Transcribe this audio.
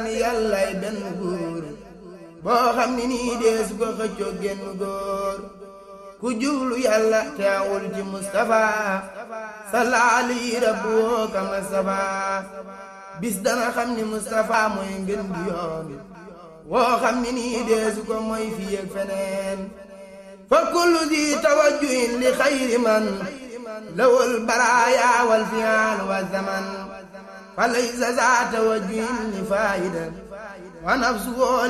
ni yàllay benn góor boo xam ni nii dees ko xëccoo genn góor ku jublu yàlla teewul ci Mustafa salla alayhi rabbu ka Mustafa bis dana xam ni Mustafa mooy ngën gi yoon woo xam ni nii deesu ko mooy fii ak feneen fa kullu di tawajjuhin li xayri man lawul baraaya wal fi'al wa zaman fa laysa za tawajjuhin li faayida wa nafsu